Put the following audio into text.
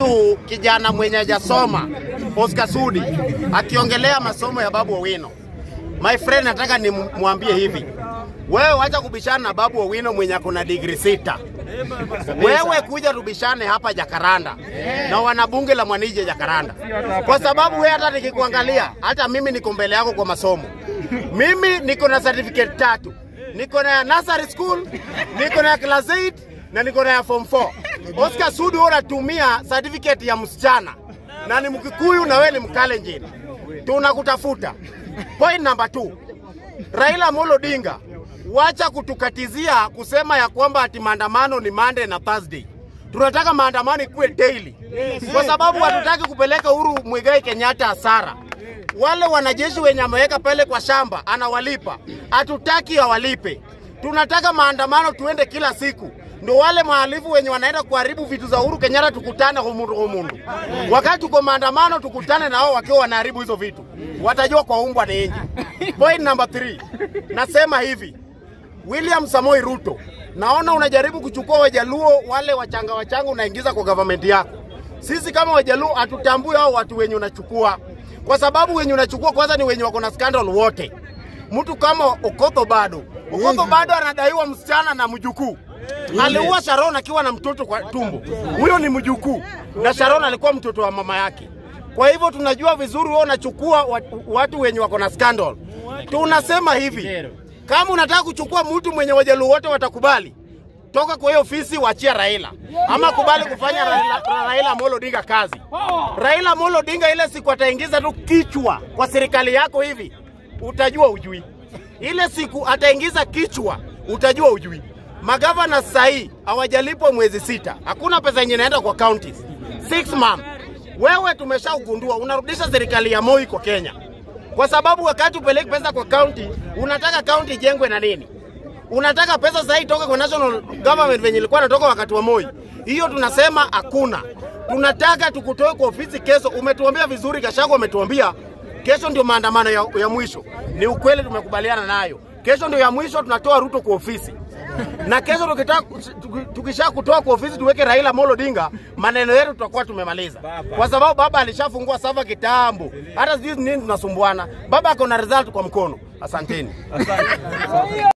Huyu kijana mwenye hajasoma Oscar Sudi akiongelea masomo ya Babu Owino, my friend, nataka nimwambie hivi, wewe wacha kubishana na Babu Owino mwenye akona degree sita. Wewe kuja tubishane hapa Jakaranda na wanabunge la Mwanije Jakaranda, kwa sababu wewe hata nikikuangalia, hata mimi niko mbele yako kwa masomo. Mimi niko na certificate tatu, niko na ya nursery school, niko na ya class 8 na niko na ya form 4. Oscar Sudi wewe unatumia certificate ya msichana na ni Mkikuyu na wewe ni Mkalenjin, tunakutafuta. Point number two, Raila Amolo Odinga, wacha kutukatizia kusema ya kwamba ati maandamano ni Monday na Thursday. Tunataka maandamano ikuwe daily, kwa sababu hatutaki kupeleka Uhuru Muigai Kenyatta hasara. Wale wanajeshi wenye ameweka pale kwa shamba anawalipa, hatutaki awalipe. Tunataka maandamano tuende kila siku, ndio wale mahalifu wenye wanaenda kuharibu vitu za Uhuru Kenyatta tukutane humundu humundu. Wakati tuko maandamano, tukutane na wao wakiwa wanaharibu hizo vitu, watajua kwa umbwa ni inji. Point number three, nasema hivi William Samoi Ruto, naona unajaribu kuchukua Wajaluo wale wachanga wachanga unaingiza kwa government yako. Sisi kama Wajaluo hatutambui hao watu wenye unachukua, kwa sababu wenye unachukua kwanza ni wenye wako na scandal wote. Mtu kama Okoth bado Okoth bado anadaiwa msichana na mjukuu aliua Sharon akiwa na mtoto kwa tumbo. Huyo ni mjukuu na Sharon alikuwa mtoto wa mama yake. Kwa hivyo tunajua vizuri wewe unachukua watu, watu wenye wako na scandal. Tunasema hivi, kama unataka kuchukua mtu mwenye Wajaluo wote watakubali, toka kwa hiyo ofisi, wachia Raila ama kubali kufanya Raila, Raila Amolo Odinga kazi. Raila Amolo Odinga ile siku ataingiza tu kichwa kwa serikali yako hivi, utajua ujui. Ile siku ataingiza kichwa, utajua ujui. Magavana sahii hawajalipwa mwezi sita, hakuna pesa yenye inaenda kwa counties. Six months. Wewe tumeshaugundua unarudisha serikali ya Moi kwa Kenya, kwa sababu wakati upeleki pesa kwa county, unataka county ijengwe na nini? Unataka pesa sasa itoke kwa national government venye ilikuwa inatoka wakati wa Moi. Hiyo tunasema hakuna. Tunataka tukutoe kwa ofisi kesho. Umetuambia vizuri, Gachagua umetuambia kesho ndio maandamano ya, ya mwisho. Ni ukweli, tumekubaliana nayo. Kesho ndio ya mwisho, tunatoa Ruto kwa ofisi na kesho tukitaka tukisha kutoa kwa ofisi tuweke Raila Amolo Odinga, maneno yetu tutakuwa tumemaliza, kwa sababu baba alishafungua sava kitambo. Hata sijui nini tunasumbuana. Baba ako na result kwa mkono. Asanteni.